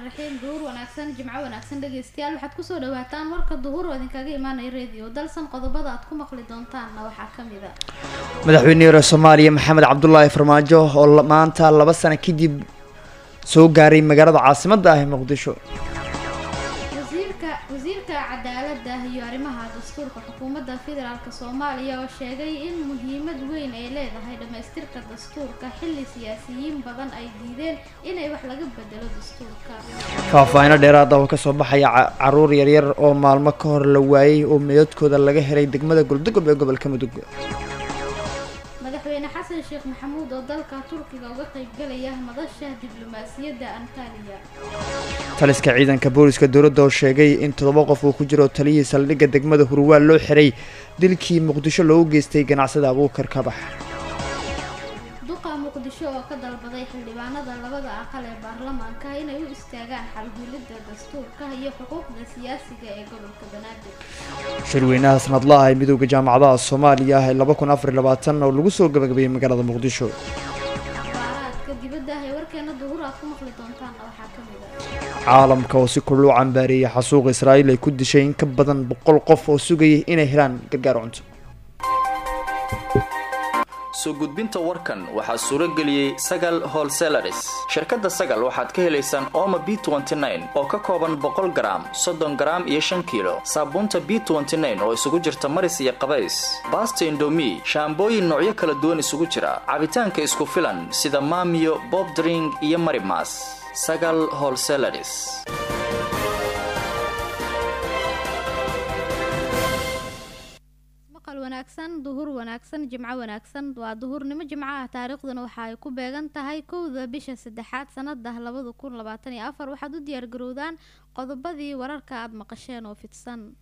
raxiim duhur wanaagsan jimco wanaagsan dhegeystayaal waxaad kusoo dhawaataan warka duhur oo idinkaga imaanaya radio dalsan qodobada aad ku maqli doontaanna waxaa kamid a madaxweynihii hore soomaaliya maxamed cabdulaahi farmaajo oo maanta laba sano kadib soo gaaray magaalada caasimadda ah ee muqdisho wasiirka wasiirka cadaalada iyo arrimaha dastuurka xukuumadda federaalk soomaaliya oo sheegay in muhiimad weyn ay leedahay dhamaystirka dastuurka xilli siyaasiyiin badan ay diideen inay wax laga bedelo dastuurka faahfaahino dheeraada oo kasoo baxaya caruur yaryar oo maalmo ka hor la waayey oo meedadkooda laga helay degmada goldogob ee gobolka mudug madaxweyne xasan sheekh maxamuud oo dalka turkiga uga qaybgalaya madasha diblomaasiyadda antaliya taliska ciidanka booliska dowladda oo sheegay in toddoba qof uu ku jiro taliyihii saldhigga degmada hurwaal loo xiray dilkii muqdisho loogu geystay ganacsada abuukar kabax duqa muqdisho oo ka dalbaday xildhibaanada labada aqal ee baarlamaanka inay u istaagaan xalhulidda dastuurka iyo xuquuqda siyaasiga ee gobolka banaadir shirweynaha sanadlaha ee midooda jaamacadaha soomaaliya ee laba kun afar iyo labaatan oo lagu soo gabagabeeyey magaalada muqdisho abaaraadka dibadda ah ee warkeena duhur aad ku maqli doontaanna waxaa ka mid a caalamka oo si kuluu cambaareeyay xasuuq israa'iil ay ku dishay in ka badan boqol qof oo sugayay inay helaan gargaar cunto soo gudbinta warkan waxaa suuro geliyey sagal holselaris shirkadda sagal waxaad ka helaysaan ooma b oo ka kooban boqol garaam soddon garaam iyo shan kiilo saabuunta b oo isugu jirta maris iyo qabays baasta indomi shaambooyin noocyo kala duwan isugu jira cabitaanka isku filan sida maamiyo bobdring iyo marimas sagal holselaris maqal wanaagsan duhur wanaagsan jimco wanaagsan waa duhurnimo jimco ah taariikhduna waxa ay ku beegan tahay kowda bisha saddexaad sanada labada kun labaatan iyo afar waxaad u diyaargarowdaan qodobadii wararka aada maqasheen oo fidsan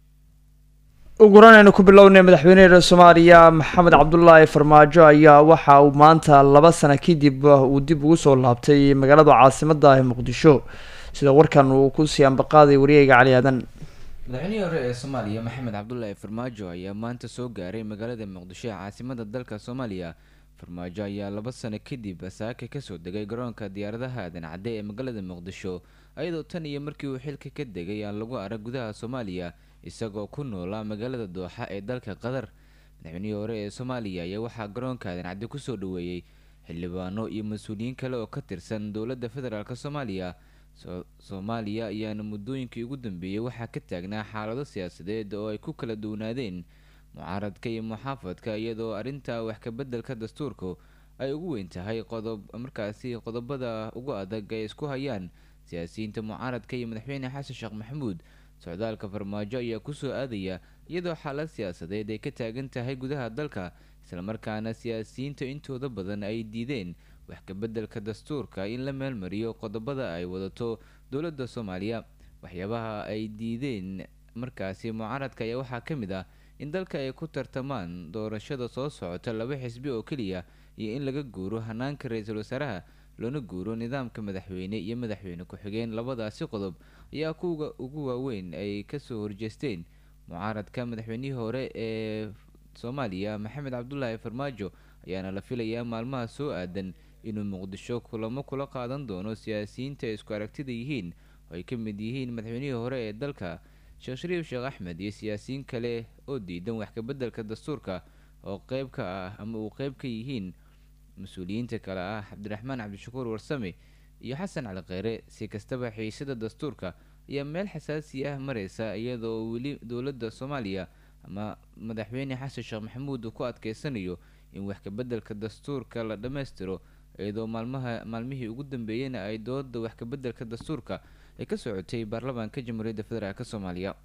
uguran aynu ku bilownay madaxweyneha soomaaliya maxamed cabdulaahi farmaajo ayaa waxa uu maanta laba sano kadib uu dib ugu soo laabtay magaalada caasimadda ah ee muqdisho sida warkan uu kusii ambaqaaday wariyeyga cali aadan madaxweynihii hore ee soomaaliya maxamed cabdulaahi farmaajo ayaa maanta soo gaaray magaalada muqdisho ee caasimada dalka soomaaliya farmaajo ayaa laba sano kadib saaka kasoo degay garoonka diyaaradaha aadan cadde ee magaalada muqdisho ayadoo tan iyo markii uu xilka ka degay aan lagu arag gudaha soomaaliya isagoo ku noolaa magaalada dooxa ee dalka qatar madaxweynihii hore ee soomaaliya ayaa waxaa garoonka aadan cadde kusoo dhaweeyey xildhibaano iyo mas-uuliyiin kale oo ka tirsan dowladda federaalk soomaaliya soomaaliya ayaana muddooyinkii ugu dambeeyey waxaa ka taagnaa xaalado siyaasadeed oo ay ku kala duwanaadeen mucaaradka iyo muxaafadka iyadoo arrinta wax kabeddelka dastuurku ay ugu weyn tahay qodob markaasi qodobada ugu adag ay isku hayaan siyaasiyiinta mucaaradka iyo madaxweyne xasan sheekh maxamuud socdaalka farmaajo ayaa kusoo aadaya iyadoo xaalad siyaasadeed ay ka taagan tahay gudaha dalka islamarkaana siyaasiyiinta intooda badan ay diideen wax kabeddelka dastuurka in la meelmariyo qodobada ay wadato dowladda soomaaliya waxyaabaha ay diideen markaasi mucaaradka ayaa waxaa ka mid ah in dalka ay ku tartamaan doorashada soo socota laba xisbi oo keliya iyo in laga guuro hanaanka ra-iisul wasaaraha loona guuro nidaamka madaxweyne iyo madaxweyne ku-xigeen labadaasi qodob ayaa kuwa ugu waaweyn ay kasoo horjeesteen mucaaradka madaxweynihii hore ee soomaaliya maxamed cabdulaahi farmaajo ayaana la filayaa maalmaha soo aadan inuu muqdisho kulamo kula qaadan doono siyaasiyiinta ay isku aragtida yihiin oo ay ka mid yihiin madaxweynihii hore ee dalka sheekh shariif sheekh axmed iyo siyaasiyiin kale oo diidan wax kabeddelka dastuurka oo qeyb ka ah ama uu qeyb ka yihiin mas-uuliyiinta kale ah cabdiraxmaan cabdishakuur warsame iyo xasan cali kheyre si kastaba xiisada dastuurka ayaa meel xasaasi ah mareysa iyadoo weli dowladda soomaaliya ama madaxweyne xasan sheekh maxamuud uu ku adkeysanayo in wax kabeddelka dastuurka la dhammaystiro iyadoo maalmaha maalmihii ugu dambeeyeyna ay dooda wax kabeddelka dastuurka ay ka socotay baarlamaanka jamhuuriyadda federaalk soomaaliya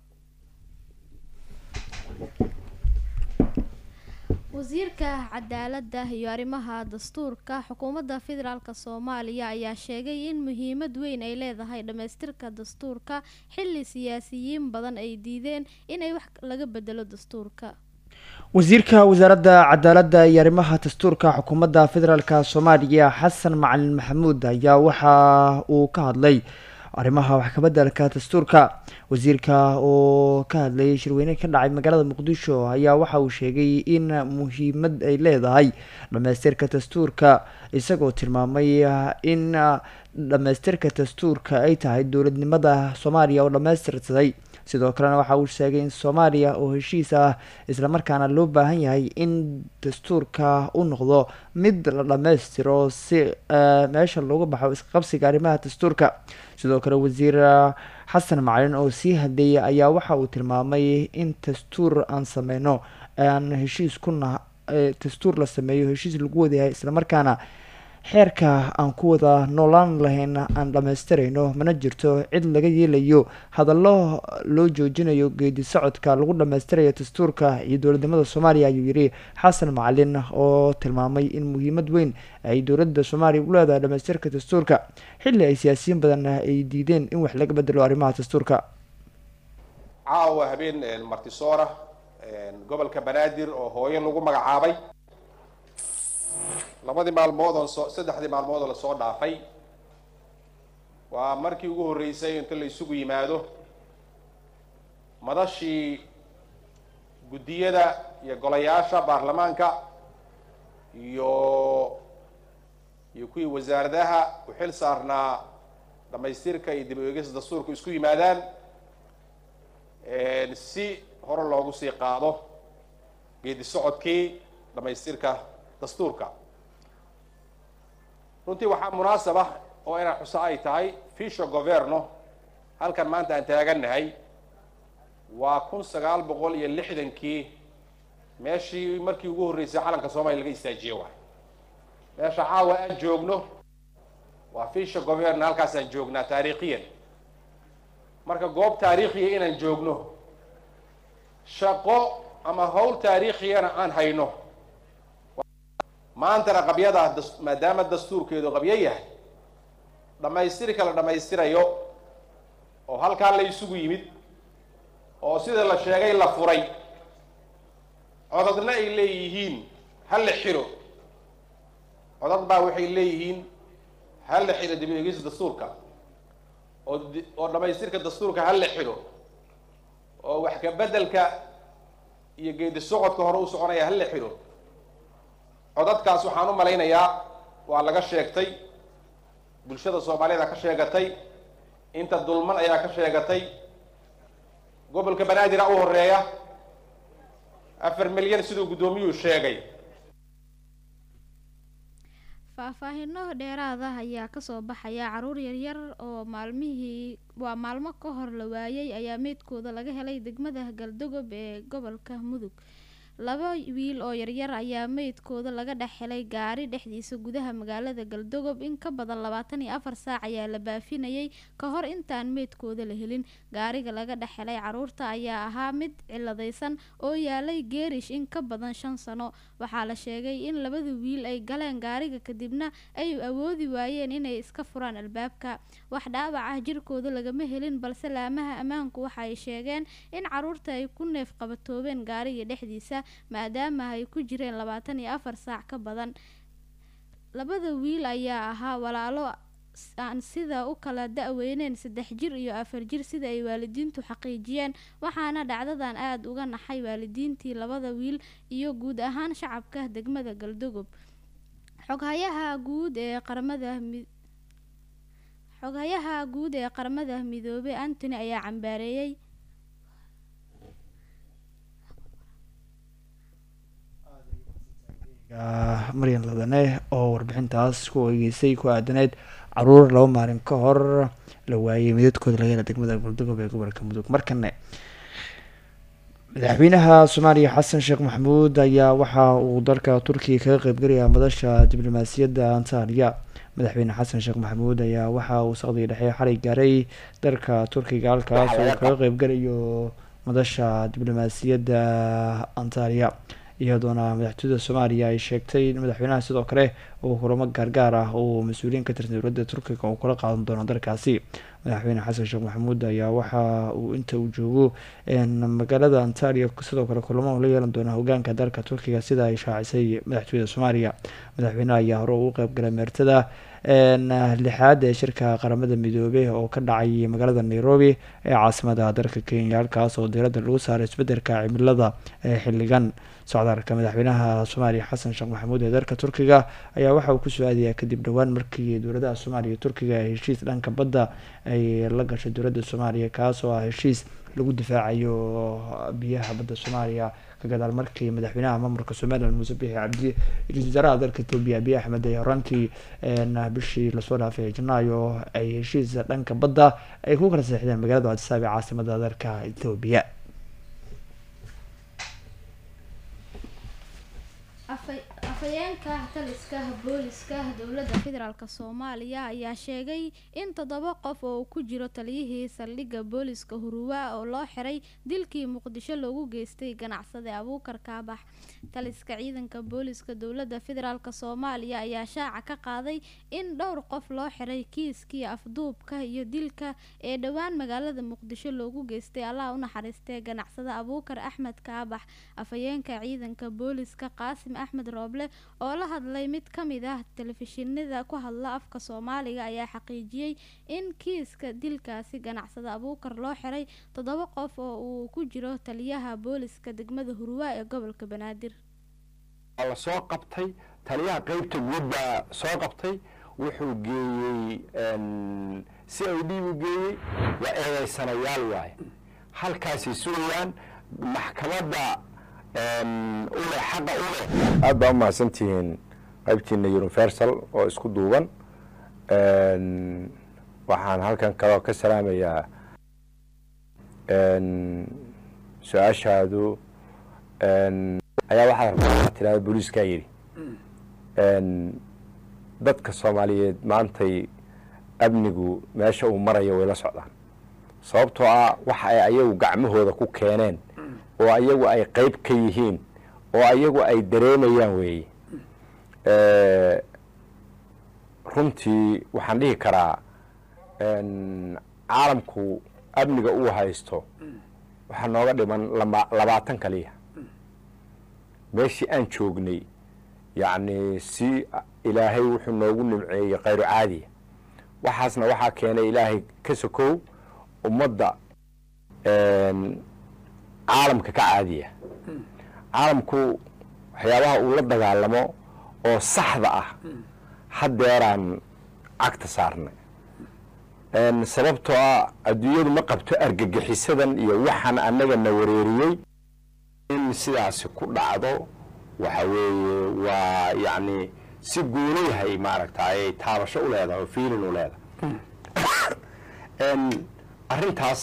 wasiirka cadaalada iyo arrimaha dastuurka xukuumadda federaalk soomaaliya ayaa sheegay in muhiimad weyn ay leedahay dhamaystirka dastuurka xilli siyaasiyiin badan ay diideen inay wax laga bedelo dastuurka wasiirka wasaaradda cadaaladda iyo arrimaha dastuurka xukuumadda federaalk soomaaliya xasan macalin maxamuud ayaa waxa uu ka hadlay arrimaha wax kabedelka dastuurka wasiirka oo ka hadlayay shirweyne ka dhacay magaalada muqdisho ayaa waxa uu sheegay in muhiimad ay leedahay dhamaystirka dastuurka isagoo tilmaamay in dhamaystirka dastuurka ay tahay dowladnimada soomaaliya oo dhamaystirsaday sidoo kalena waxa uu sheegay in soomaaliya oo heshiis ah islamarkaana loo baahan yahay in dastuurka u noqdo mid la dhammaystiro si meesha looga baxo isqabsiga arrimaha dastuurka sidoo kale wasiir xasan macalin oo sii hadleeyay ayaa waxa uu tilmaamay in dastuur aan sameyno aan heshiis kuna dastuur la sameeyo heshiis lagu wadayahay islamarkaana xeerka aan ku wada noolaan lahayn aan dhammaystirayno mana jirto cid laga yeelayo hadallo loo joojinayo geedi socodka lagu dhammaystirayo dastuurka iyo dowladnimada soomaaliya ayuu yidhi xasan macalin oo tilmaamay in muhiimad weyn ay dowladda soomaaliya u leedahay dhamaystirka dastuurka xilli ay siyaasiyiin badan ay diideen in wax laga bedelo arrimaha dastuurka caawa habeen martisoora gobolka banaadir oo hooyo lagu magacaabay labadii maalmood oo soo saddexdii maalmood oo lasoo dhaafay waa markii ugu horreysay inta la isugu yimaado madashii guddiyada iyo golayaasha baarlamaanka iyo iyo kuwii wasaaradaha u xil saarnaa dhamaystirka iyo dib u eegista dastuurka isku yimaadaan si hore loogu sii qaado geedi socodkii dhamaystirka dastuurka runtii waxaa munaasab ah oo inaan xuso ay tahay fisho governo halkan maanta aan taagannahay waa kun sagaal boqol iyo lixdankii meeshii markii ugu horreysay calanka soomaaliya laga istaajiye waay meesha caawa aan joogno waa fisho governo halkaasaan joognaa taariikhiyan marka goob taariikhiya inaan joogno shaqo ama hawl taariikhiyana aan hayno maantana qabyadaa maadaama dastuurkeedu qabyo yahay dhammaystirka la dhammaystirayo oo halkaa la isugu yimid oo sida la sheegay la furay codadna ay leeyihiin ha la xiro codad baa waxay leeyihiin ha la xiro dib u eegista dastuurka oo oo dhammaystirka dastuurka ha la xiro oo wax ka beddelka iyo geedi socodka hore u soconaya ha la xiro codadkaas waxaan u malaynayaa waa laga sheegtay bulshada soomaaliyada ka sheegatay inta dulman ayaa ka sheegatay gobolka banaadir a u horeeya afar milyan siduu guddoomiyuhu sheegay faahfaahino dheeraad ah ayaa kasoo baxaya caruur yaryar oo maalmihii waa maalmo ka hor la waayay ayaa meydkooda laga helay degmada galdogob ee gobolka mudug laba wiil oo yaryar ayaa meydkooda laga dhex helay gaari dhexdiisa gudaha magaalada galdogob in ka badan labaatan iyo afar saac ayaa la baafinayay ka hor intaan meydkooda la helin gaariga laga dhex helay caruurta ayaa ahaa mid ciladaysan oo yaalay geerish in ka badan shan sano waxaa la sheegay in labada wiil ay galeen gaariga kadibna ay awoodi waayeen inay iska furaan albaabka wax dhaawac ah jirkooda lagama helin balse laamaha ammaanku waxa ay sheegeen in caruurta ay ku neef qabatoobeen gaariga dhexdiisa maadaama ay ku jireen labaatan iyo afar saac ka badan labada wiil ayaa ahaa walaalo aan sida u kala da-weyneen saddex jir iyo afar jir sida ay waalidiintu xaqiijiyeen waxaana dhacdadan aada uga naxay waalidiintii labada wiil iyo guud ahaan shacabka degmada galdogob xoghayaha guud ee qaramada xoghayaha guud ee qaramada midoobey antony ayaa cambaareeyey maryan ladane oo warbixintaas ku eegeysay ku aadaneyd caruur laba maalin ka hor la waayay midadkooda laga hela degmada galdogob ee gobolka mudug markane madaxweynaha soomaaliya xasan sheekh maxamuud ayaa waxa uu dalka turkiga kaga qeybgalayaa madasha diblomaasiyadda antaaliya madaxweyne xasan sheekh maxamuud ayaa waxa uu saqdiga dhexe xalay gaaray dalka turkiga halkaas uu kaga qeybgalayo madasha diblomaasiyadda antaaliya iyadoona madaxtooyada soomaaliya ay sheegtay in madaxweynaha sidoo kale uu kulamo gaargaar ah uu mas-uuliyiin ka tirsan dowladda turkiga uu kula qaadan doono dalkaasi madaxweyne xasan sheekh maxamuud ayaa waxa uu inta uu joogo magaalada antalia sidoo kale kulamo la yeelan doona hogaanka dalka turkiga sida ay shaacisay madaxtooyada soomaaliya madaxweyneha ayaa hore ugu qeybgalay meertada lixaad ee shirka qaramada midoobey oo ka dhacay magaalada nairobi ee caasimada dalka kenya halkaas oo diiradda lagu saaray isbedelka cimilada ee xilligan socdaalka madaxweynaha soomaaliya xasan sheekh maxamuud ee dalka turkiga ayaa waxa uu kusoo aadayaa kadib dhowaan markii dowladaha soomaaliya iyo turkiga ay heshiis dhanka badda ay la gashay dowladda soomaaliya kaas oo ah heshiis lagu difaacayo biyaha badda soomaaliya ka gadaal markii madaxweynaha maamulka somalilan muuse bixi cabdi ra-iisul wasaaraha dalka etoobiya abiy axmed ay horaantii bishii lasoo dhaafay janaayo ay heshiis dhanka badda ay ku kala seexdeen magaalada cadisaab ee caasimada dalka etoobiya afhayeenka taliska booliska dowladda federaalk soomaaliya ayaa sheegay in toddoba qof oo ku jiro taliyihii saldhigga booliska huruwa oo loo xiray dilkii muqdisho loogu geystay ganacsade abuukar kaabax taliska ciidanka booliska dowladda federaalk soomaaliya ayaa shaaca ka qaaday in dhowr qof loo xiray kiiskii afduubka iyo dilka ee dhowaan magaalada muqdisho loogu geystay allah u naxariistee ganacsade abuukar axmed kaabax afhayeenka ciidanka booliska qaasim axmed rooble oo la hadlay mid ka mid ah telefishinada ku hadla afka soomaaliga ayaa xaqiijiyey in kiiska dilkaasi ganacsada abuukar loo xiray toddoba qof oo uu ku jiro taliyaha booliska degmada hurwaa ee gobolka banaadir la soo qabtay taliyaha qeybta guud baa soo qabtay wuxuu geeyey si ay dhiibu geeyey waa eedaysanayaal waaye halkaasay sugayaan maxkamadda ule xaqa ule aad baa u mahadsantihiin qaybtiina universal oo isku duuban waxaan halkan kaloo ka salaamayaa su-aashaadu ayaa waxaad rabtaa tirahda booliiskaa yidhi dadka soomaaliyeed maantay amnigu meesha uu marayo way la socdaan sababtoo ah waxa ay ayagu gacmahooda ku keeneen oo ayagu ay qeyb ka yihiin oo ayagu ay dareemayaan weeye runtii waxaan dhihi karaa caalamku amniga uu haysto waxaa nooga dhiman labaatan kaliya meeshii aan joognay yacni si ilaahay wuxuu noogu nimceeyey khayru caadiya waxaasna waxaa keenay ilaahay ka sokow ummadda caalamka ka caadiya caalamku waxyaabaha uu la dagaalamo oo saxda ah haddeeraan cagta saarnay sababtoo ah adduunyadu ma qabto argagixisadan iyo waxaan annaga na wareeriyey in sidaasi ku dhacdo waxa weeye waa yacni si guulayahay maaragtay taabasho u leedahay oo fiilin u leedahay arrintaas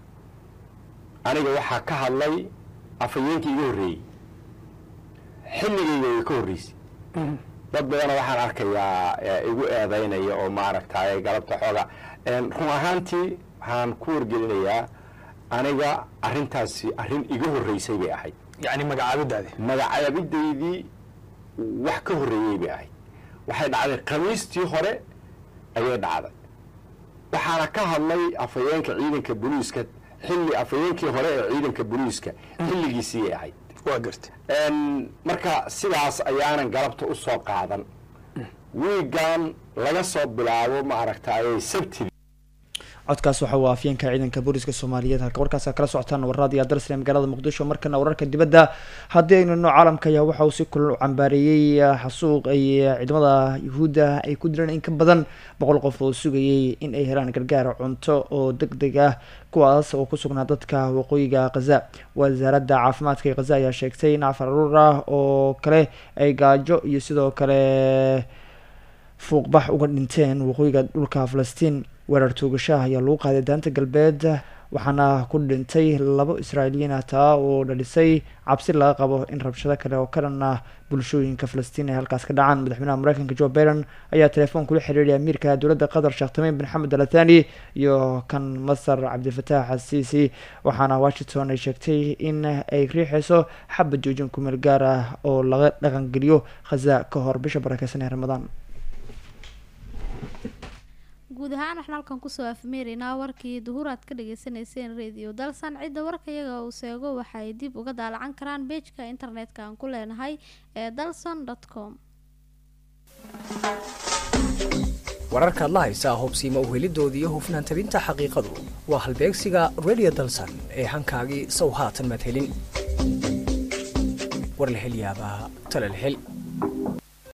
aniga waxaa ka hadlay afhayeenkii iga horreeyey xilligayga way ka horreysay dad badana waxaan arkayaa igu eedaynaya oo maaragtay galabta xooga run ahaantii waxaan ku wargelinayaa aniga arrintaasi arrin iga horreysay bay ahayd yani magacaabidaadi magacaabidaydii wax ka horreeyey bay ahayd waxay dhacday khamiistii hore ayay dhacday waxaana ka hadlay afhayeenka ciidanka booliiska xilli afhayeenkii hore ee ciidanka booliiska xilligiisiiyay ahayd waa garta marka sidaas ayaanan galabta u soo qaadan wiigan laga soo bilaabo ma aragtayay sabtidii codkaas waxa uu afyeenka ciidanka booliska soomaaliyeed halka warkaas kala socotaan warraad iyo darsne magaalada muqdisho markana wararka dibadda haddii aynu no caalamka ayaa waxa uu si kulal u cambaareeyey xasuuq ay ciidamada yuhuudda ay ku direen in ka badan boqol qof oo sugayay in ay helaan gargaar cunto oo deg deg ah kuwaas oo ku sugnaa dadka waqooyiga khaza wasaaradda caafimaadka ee khaza ayaa sheegtay in afar aruur ah oo kale ay gaajo iyo sidoo kale fuuqbax uga dhinteen waqooyiga dhulka falastiin weerar toogashaah ayaa lagu qaaday daanta galbeed waxaana ku dhintay labo israailiyiin ah taa oo dhalisay cabsi laga qabo in rabshado kale oo ka dhan ah bulshooyinka falastiin ay halkaas ka dhacaan madaxweynaha mareykanka joe biden ayaa telefoon kula xiriiray amiirka dowladda qatar sheekh tamiim bin xamed al athani iyo kan masar cabdilfataax xasiisi waxaana washington ay sheegtay in ay riixeyso xabad joojin kumeel gaar ah oo laga dhaqangeliyo khaza ka hor bisha barakeysan ee ramadaan guud ahaan waxaan halkan kusoo afmeeraynaa warkii duhur aad ka dhageysaneyseen radio dalsan cidda warka iyaga uu seego waxay dib uga daalacan karaan beejka internetka aan ku leenahay ee dalson com wararkaad la haysaa hubsiimo uhelidoodii iyo hufnaan tabinta xaqiiqadu waa halbeegsiga radio dalsan ee hankaagii sow haatan maad helin war la hel yaabaa tala la hel